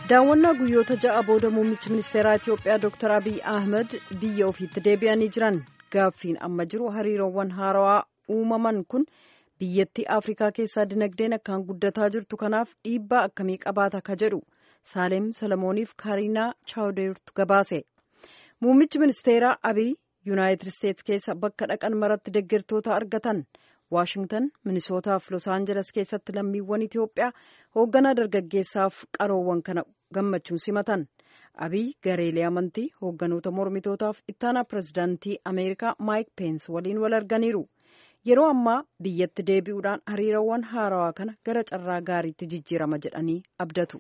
daawwannaa guyyoota ja'a booda muummichi ministeeraa Itiyoophiyaa Dr. Abiy Ahmed biyya ofiitti deebi'anii jiran gaaffiin amma jiru hariiroowwan haarawaa uumaman kun biyyattii Afrikaa keessaa dinagdeen akkaan guddataa jirtu kanaaf dhiibbaa akkamii qabaata ka jedhu Saaleem Solomooniif Kaariinaa Chaawdeertu gabaase. Muummichi ministeeraa Abiy Yuunaayitid Isteetsi keessa bakka dhaqan maratti deeggartoota argatan. Waashingtan minisootaaf los aanjeles keessatti lammiiwwan Itiyoophiyaa hoogganaa dargaggeessaaf qaroowwan kana gammachuun simatan abiy gareelee amantii hoogganoota mormitootaaf ittaanaa pirezidaantii ameerikaa maayik peens waliin wal arganiiru yeroo ammaa biyyatti deebi'uudhaan hariiroowwan haarawaa kana gara carraa gaariitti jijjiirama jedhanii abdatu.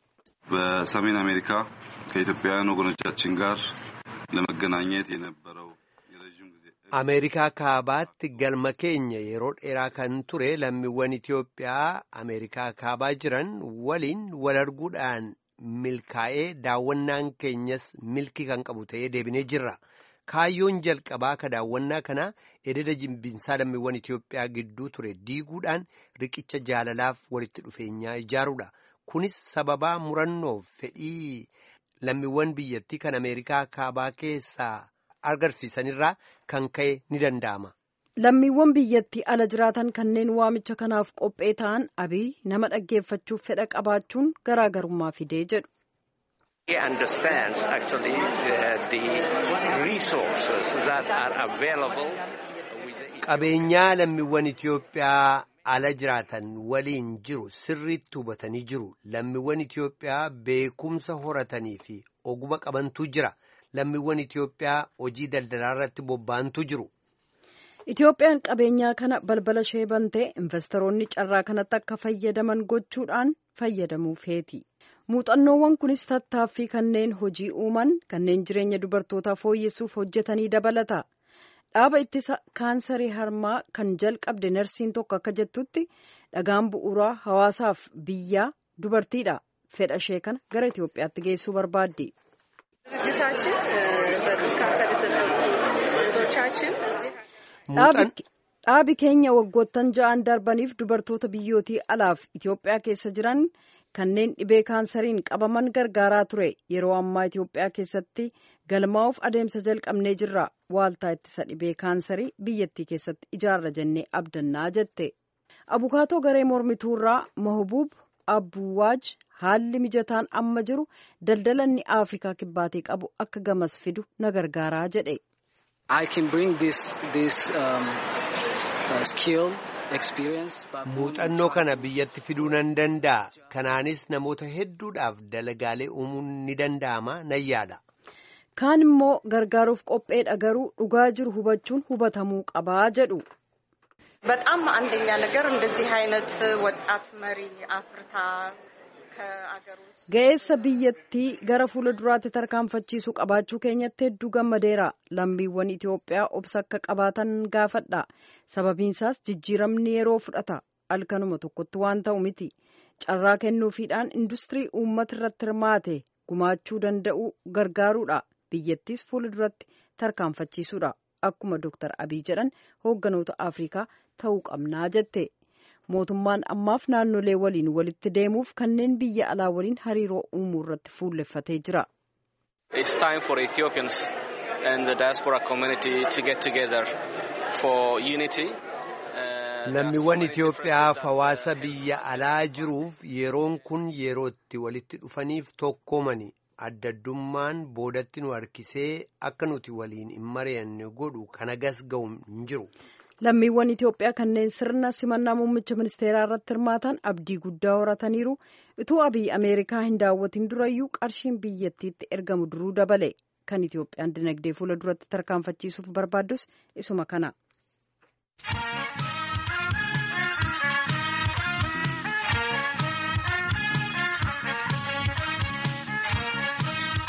በሰሜን አሜሪካ ከኢትዮጵያውያን ወገኖቻችን ጋር ለመገናኘት የነበረው ameerikaa kaabaatti galma keenya yeroo dheeraa kan ture lammiiwwan Itiyoophiyaa ameerikaa kaabaa jiran waliin wal arguudhaan milkaa'ee daawwannaan keenyas milkii kan qabu ta'ee deebinee jirra. Kaayyoon jalqabaa ka daawwannaa kanaa ededa jimbinsaa lammiiwwan Itiyoophiyaa gidduu ture diiguudhaan riqicha jaalalaaf walitti dhufeenyaa ijaaruudha. Kunis sababaa murannoof fedhii lammiiwwan biyyattii kan ameerikaa kaabaa keessaa agarsiisanirraa kan ka'e ni danda'ama. Lammiiwwan biyyattii ala jiraatan kanneen waamicha kanaaf qophee ta'an abiy nama dhaggeeffachuuf fedha qabaachuun garaagarummaa fidee jedhu. He understands actually the, the resources that are available. Qabeenyaa lammiiwwan Itiyoophiyaa ala jiraatan waliin jiru sirriitti hubatanii jiru. Lammiiwwan Itiyoophiyaa beekumsa horatanii fi oguma qabantu jira. lammiiwwan Itiyoophiyaa hojii daldalaa irratti bobba'antu jiru. Itiyoophiyaan qabeenyaa kana balbala ishee bantee investoroonni carraa kanatti akka fayyadaman gochuudhaan fayyadamuu feeti. Muuxannoowwan kunis tattaaffii kanneen hojii uuman kanneen jireenya dubartootaa fooyyessuuf hojjetanii dabalata. Dhaaba ittisa kaansarii harmaa kan jalqabde narsiin tokko akka jettutti dhagaan bu'uuraa hawaasaaf biyyaa dubartiidha. Fedha ishee kana gara Itiyoophiyaatti geessuu barbaaddi. ድርጅታችን በጡት ካንሰር የተጠቁ እህቶቻችን dhaabi keenya waggoottan ja'an darbaniif dubartoota biyyootii alaaf Itoophiyaa keessa jiran kanneen dhibee kaansariin qabaman gargaaraa ture yeroo ammaa Itoophiyaa keessatti galmaa'uuf adeemsa jalqabnee jirra waaltaa ittisa dhibee kaansarii biyyattii keessatti ijaarra jennee abdannaa jette abukaatoo garee mormituurraa mahubuub abbuwaaj haalli mijataan amma jiru daldalanni afrikaa kibbaatii qabu akka gamas fidu na gargaaraa jedhe. muuxannoo kana biyyatti fiduu nan danda'a kanaanis namoota hedduudhaaf dalagaalee uumuun ni danda'ama nan yaada. kaan immoo gargaaruuf qopheedha garuu dhugaa jiru hubachuun hubatamuu qabaa jedhu. በጣም አንደኛ ነገር እንደዚህ አይነት ወጣት መሪ አፍርታ ga'eessa biyyattii gara fuula duraatti tarkaanfachiisu qabaachuu keenyatti hedduu gammadeera lammiiwwan Itoophiyaa obsa akka qabaatan gaafadha sababiinsaas jijjiiramni yeroo fudhata halkanuma tokkotti waan ta'u miti carraa kennuufiidhaan industirii uummata irratti hirmaate gumaachuu danda'u gargaaruudha biyyattiis fuula duratti tarkaanfachiisuudha akkuma Dr. Abiy jedhan hoogganoota Afrikaa ta'uu qabnaa jette. mootummaan ammaaf naannolee waliin walitti deemuuf kanneen biyya alaa waliin hariiroo uumuu irratti fuulleffatee jira. It's time for Ethiopians and the diaspora community to get together for unity. Lammiiwwan Itoophiyaaf hawaasa biyya alaa jiruuf yeroon kun yeroo itti walitti dhufaniif tokkoomani adda addummaan boodatti nu harkisee akka nuti waliin hin mari'anne godhu kana gas ga'u hin jiru. lammiiwwan Itoophiyaa kanneen sirna simannaa muummicha ministeeraa irratti hirmaatan abdii guddaa horataniiru utuu abiy ameerikaa hin daawwatin durayyuu qarshiin biyyattiitti ergamu duruu dabale kan Itoophiyaan dinagdee fuula duratti tarkaanfachiisuuf barbaaddus isuma kana.